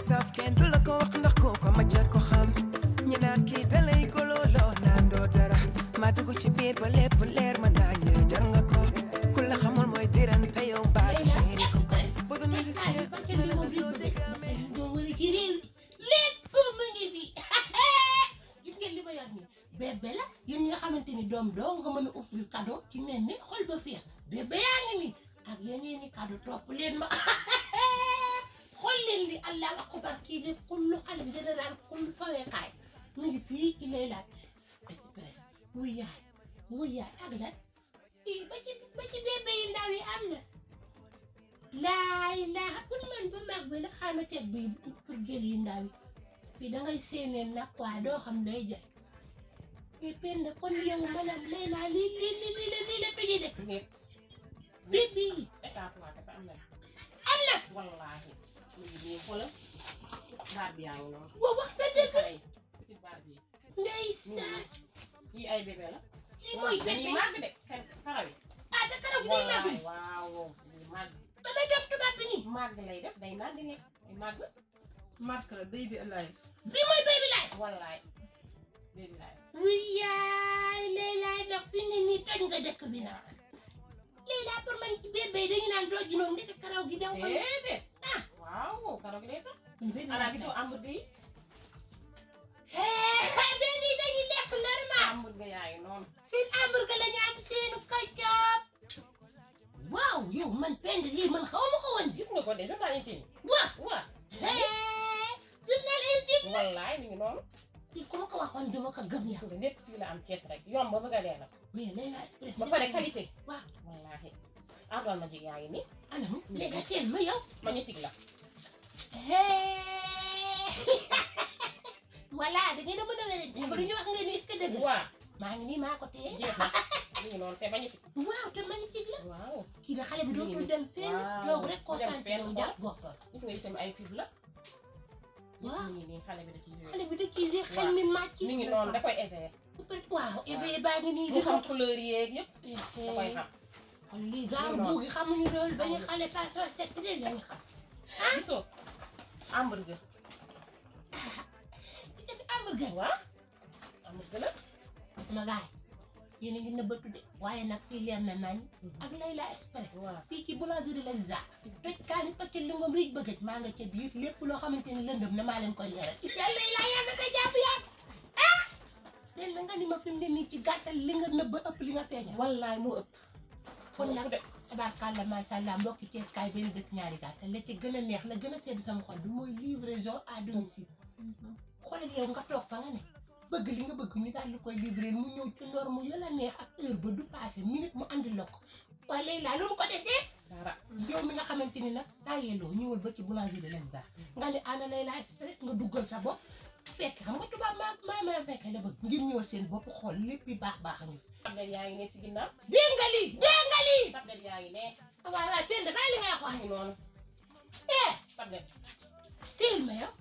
saf kenn du la ko wax ndax ko ko ma ca ko xam ñu naan kii dalay gololoo naan doo dara ma dugg ci biir ba lépp leer ma naa ñu jar nga ko ku la xamul mooy diran te yow baa di chéri ko ko bu dul musicien mën na tuuti gamee doo wëri ci réew mi lépp mu ngi fi gis ngeen li ma yor nii bébé la yéen ñi nga xamante ni doom doo nga mën a offrir cadeau ci mel ni xol ba féex bébé yaa ngi nii ak yeneen ni cadeau topp leen ma xool leen li allah akbar kii de kullu xalif général kullu faweekaay mu ngi fii ci lay laaj express wuy yaay wuy yaay ak lan ii ba ci ba ci bébé yi ndaw yi am na laay laa pour man ba mag bi la xaama teg bi pour jël yi ndaw yi fii da ngay séeneen nag waa doo xam day jël mais penn kon yow maanaam lay laa lii lii lii lii la lii la tëjee de Nit bébé yi état waa kese am na am na wallaahi mu ngi nii xoolal baar bi yaa ngi noonu wa wax nga dëgg xale yi petit baar bi ndeysaan yii ay bébé la lii mooy dañuy bébé màgg de seen karaw yi ah te karaw gi day màgg wallaahi waaw dañuy màgg ba may dem tubaab bi nii màgg lay def day naan di lekk day màgg marque la baby alive bii mooy baby laay wallaay bébé laay wuy yaay lay laay nag fi ne nii toj nga dëkk bi nag lay laa pour man bébé dañu naan doo ji noonu ndeke karaw gi danga koy déedéet ah waaw karaw gi day sax bébé ala gisoo hamburger yi bébé yi dañuy lekk normal hamburger yaa ngi noonu seen hamburger la ñu am seenu kaccoop waaw yow man pend lii man xaw ma ko woon gis nga ko de journal intime waaw waaw journal intime wallaay mi ngi noonu lii ku ma ko waxoon duma ko gëm gis yow nga lépp fii la am Cees rek yomb ba bëgg a dee nag mais Layla Express ba pare qualité waaw wallaahi ardoon ma jig yaa ngi nii anam léegi teel ma yow ma ñu tig la voilà da ngeen a mën a wérante ba duñu wax ngeen ni est-ce que dëgg la waaw maa ngi nii maa ko téye jeex na mi ngi noonu te ma ñu tig waaw te ma ngi ci la waaw kii la xale bi dootul Nii. dem fenn Waaw. toog rek Dem concentré fenn wu xool. jàpp boppam gis nga itam ay fib la Waaw. mi ngi nii xale bi da ciy xale bi da ciy jeex xel mi màcc mi ngi noonu da koy éveillé waaw éveillé baa ngi nii mu xam couleur yeeg yëpp da koy di xam kon lii genre noonu. buugi xamuñu loolu ba ñu xale pas trop set leen lañu xam gisoo hamburger ci tamit hamburger waaw hamburger la sama gaay yéen a ngi nëbbatu de waaye nag fii leer na nañ ak Layla Express waaw fii ci boulangerie la za toj kaani pacc li ngoom riij bëggëj maa nga ca biir lépp loo xamante ni lëndëm na maa leen koy leeral yàlla Layla yaa nga jàpp yaa ah leen na nga ni ma fi mu ne nii ci gàttal li nga nëbb ëpp li nga feeñal wallaay moo ëpp kon nag de tabarkàlla macha allah mbokki Cees kaay benn dëkk ñaari gàttal la ci gën a neex la gën a sedd sama xol bi mooy livraison à domicile xoolal yow nga toog fa nga ne bëgg li nga bëgg ñu daal di koy livrer mu ñëw ci norme yu la neex ak heure ba du passé minute mu andi la ko waaye léegi laa lu mu ko desee dara yow mi nga xamante ni nag tàyyeeloo ñëwal ba ci boulangerie Lazare nga ne ana Layla Express nga duggal sa bopp fekk xam nga tubaab maa maa maa fekk la bëgg ngir ñëwal seen bopp xool lépp yi baax baax a ngi tablet yaa ngi ne si ginnaaw dégg nga lii dégg nga lii tablet yaa ngi ne waaw waaw teel dafay li ngay mi xool ngi noonu eh tablet teel ma yow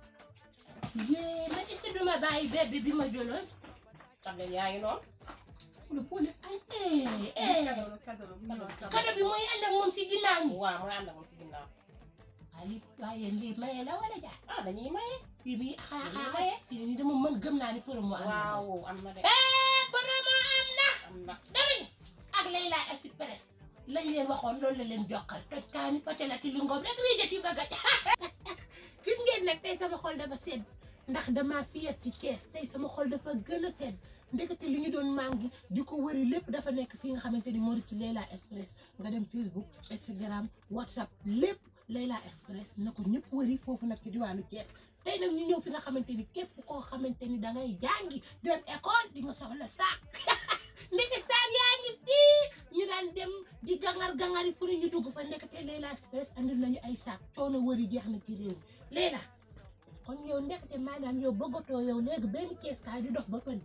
yee man est-ce que duma bàyyi bébé bi ma jëloon tablet yaa ngi noonu lu boole ay eh eh cadeau la cadeau la bu ñu wax cadeau. kado bi mooy ànd ak moom si ginnaaw ñi waaw mooy ànd ak moom si ginnaaw waaye lii waaye lii maye la wala jaar ah dañuy maye bii bii xaa Dañuy xaa maye. fii nii dama mën gëm naa ni promo am na waaw am na de eh promo am na am na dama ni ak Layla Express lañ leen waxoon loolu la leen jokkal toj kaani patelati li ngoom rek wéjat yi bëgg a gis ngeen nag tey sama xol dafa sedd ndax dama fiyat ci kees tey sama xol dafa gën a sedd ndekete li ñu doon mangi di ko wëri lépp dafa nekk fii nga xamante ni moo di ci Layla Express nga dem Facebook Instagram WhatsApp lépp Layla Express na ko ñëpp wëri foofu nag ci diwaanu Thiès tey nag ñu ñëw fi nga xamante ni képp koo xamante ni da ngay jàngi dem école di nga soxla saak ndeke saak yaa ngi fii ñu daan dem di gangar gangari fu ne ñu dugg fa ndekete Layla Express andil nañu ay saak coono wëri jeex na ci réew mi Layla kon yow ndekete maanaam yow bëggatoo yow léegi benn kees kaay di dox ba pënd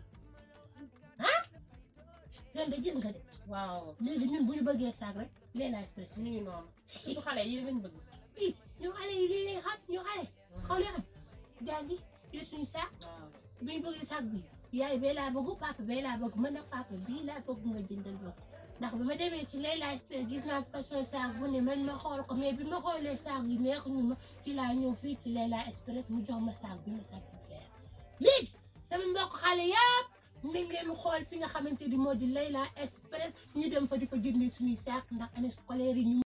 ah yoon de gis nga de waaw léegi ñun bu ñu bëggee saak rek Layla Express mi ngi noonu surtout xale yi lañ bëgg ii ñu xale yi lii lay xam ñu xale xaw leen xam jàngi jël suñu saak waaw bi ñu bëggee saak bi yaay bee laa bëgg papa bee laa bëgg man nag papa bii laa bëgg nga jëndal ma ko ndax bi ma demee ci Layla Express gis naa façon saag bu ne man ma xool ko mais bi ma xoolee saag yi neex ñu ma ci laa ñëw fii ci Layla Express mu jox ma saag bi ma satisfaire léegi sama mbokk xale yàpp nañ leen xool fi nga xamante ni moo di Layla Express ñu dem fa di fa jëndee suñuy saag ndax année scolaire yi ñu